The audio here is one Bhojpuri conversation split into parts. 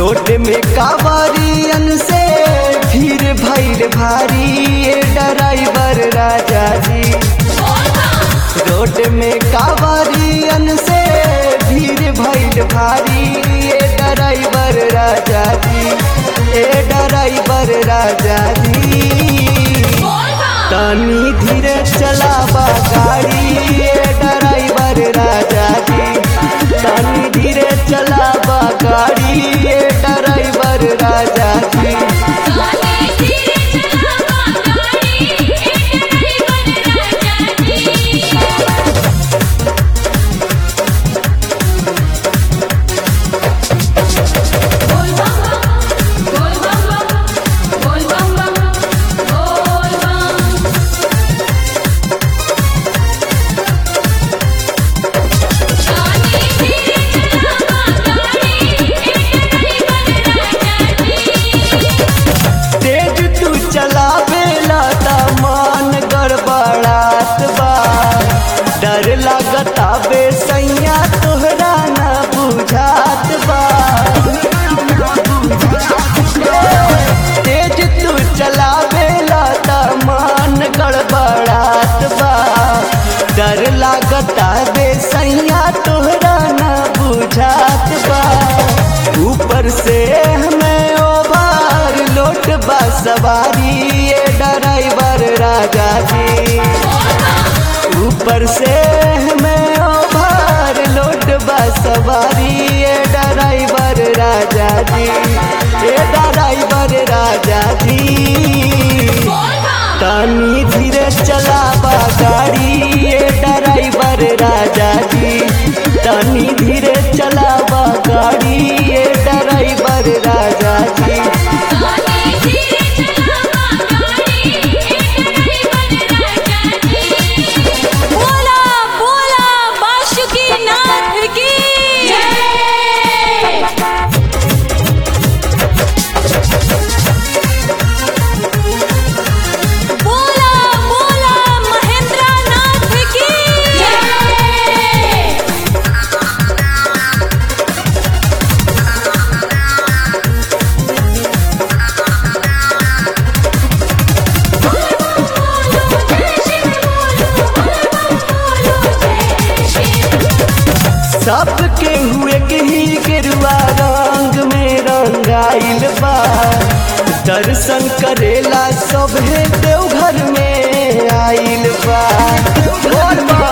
रोड में कावरियन से भीड़ भैल भारी ये ड्राइवर राजा जी रोड में कावरियन से भीड़ भैल भारी ये ड्राइवर राजा जी ए ड्राइवर राजा जी तनी धीरे चलावा गाड़ी ये ड्राइवर राजा जी तनी धीरे चलावा गाड़ी ये ड्राइवर राजा जी तेज तू चलावेला त मन गड़बड़ात बा डर लागता बे सैया तोहरा न बुझात बा तेज तू चलावेला त मन गड़बड़ात बा डर लागता बे सैया तोहरा न बुझात बा ऊपर से हमें ओभार लोट बा सवारी ये ड्राइवर राजा जी ऊपर से हमें ओभार लोट बा सवारी ये ड्राइवर राजा जी ये ड्राइवर राजा जी तनी धीरे चलावा गाड़ी ये ड्राइवर राजा जी तनी धीरे चलावा गाड़ी ये ड्राइवर राजा जी बोला बोला बाशुकी नाथ की जय बोला बोला महेंद्र नाथ की जय सबके हुए के ही गेरुआ रंग में रंगाइल बा दर्शन करेला सभे देवघर में आइल बा बोल बा।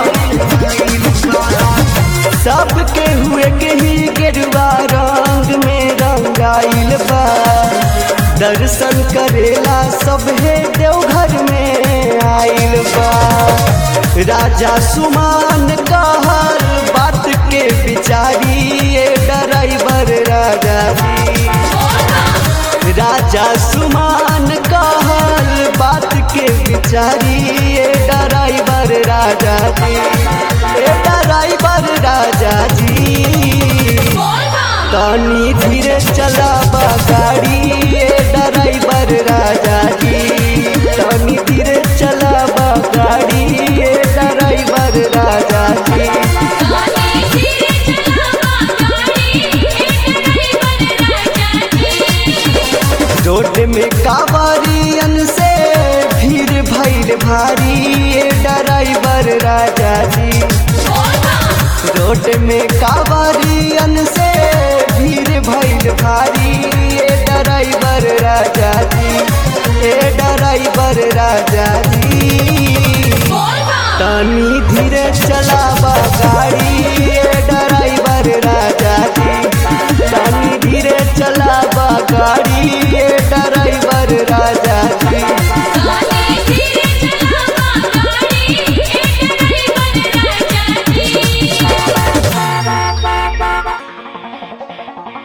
सबके हुए के ही गेरुआ रंग में रंगाइल बा दर्शन करेला सभे देवघर में आइल बा राजा सुमान कहल बात के बिचारी ये ड्राइवर राजा जी राजा सुमान कहल बात के बिचारी ये ड्राइवर राजा जी ये ड्राइवर राजा जी तनी धीरे चलावा गाड़ी ये ड्राइवर राजा जी तनी धीरे चलावा गाड़ी ये ड्राइवर राजा जी रोड में कावरियन से भीड़ भैल भारी ये ड्राइवर राजा जी रोड में कावरियन से भीड़ भैल भारी ये ड्राइवर राजा जी ये ड्राइवर राजा जी तनी धीरे चलावा गाड़ी ये